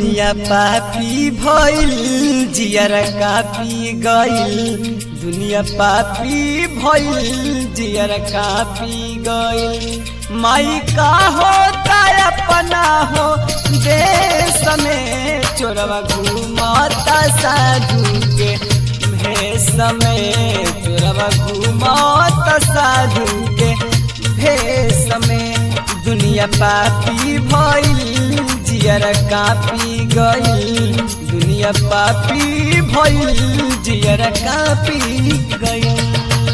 दुनिया पापी भइल जियर कापी गइल दुनिया पापी भइल जियर कापी गइल माई का होता अपना हो देश में चोरवा घूमता साधु के भेष में चोरवा घूमता साधु के भेष में दुनिया पापी भइल जियर कापी गइल दुनिया पापी भइल जियर कापी गइल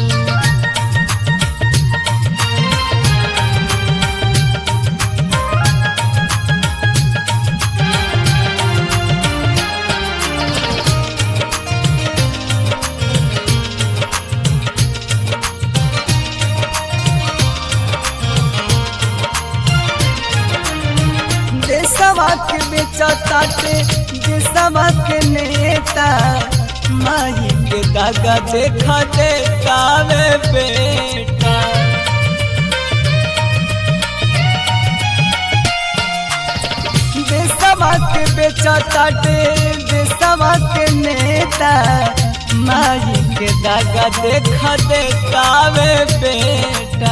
देशवा के बेचताटे देशवा के नेता माई के दागा देखा देतावे बेटा देशवा के बेचताटे देशवा के नेता माई के दागा देखा देतावे बेटा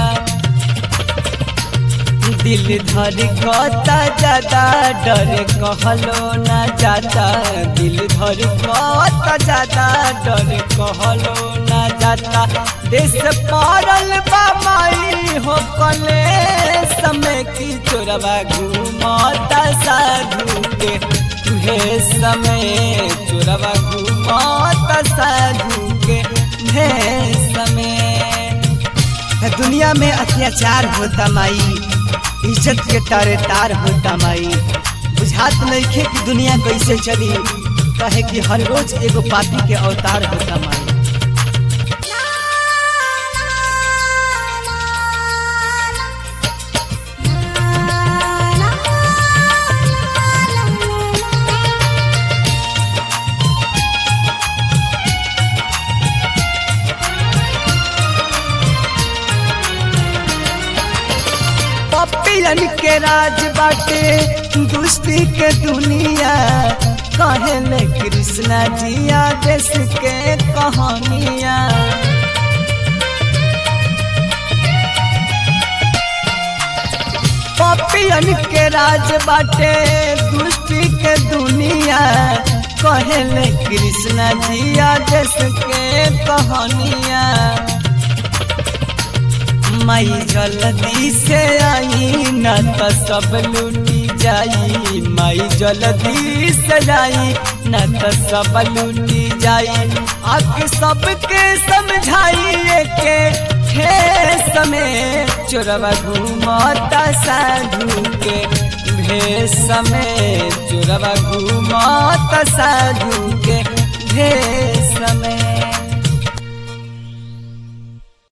दिल धर कता ज्यादा डर कहलो ना जाता दिल धर कता ज्यादा डर कहलो ना जाता देश पारल बामाई हो कले समय की चोरवा घूमता साधु के तुहे समय चोरवा घूमता साधु के हे समय दुनिया में अत्याचार होता माई इज्जत के तारे तार होता माई बुझात नइखे कि दुनिया कैसे चली कहे कि हर रोज एगो पापी के अवतार होता माई पपियन के राज बाटे दुष्टी के दुनिया कहले कृष्णा जिया देश के कहानिया पपियन के राज बाटे दुष्टी के दुनिया कहले कृष्णा जिया देश के कहानिया माई जल्दी से आई न तो सब लूटी जाई माई जल्दी से जाई न तो सब लूटी जाई आके सबके समझाइए के हे समय चोरवा घूमता साधु के भेष समय चोरवा घूमता साधु के भेष समय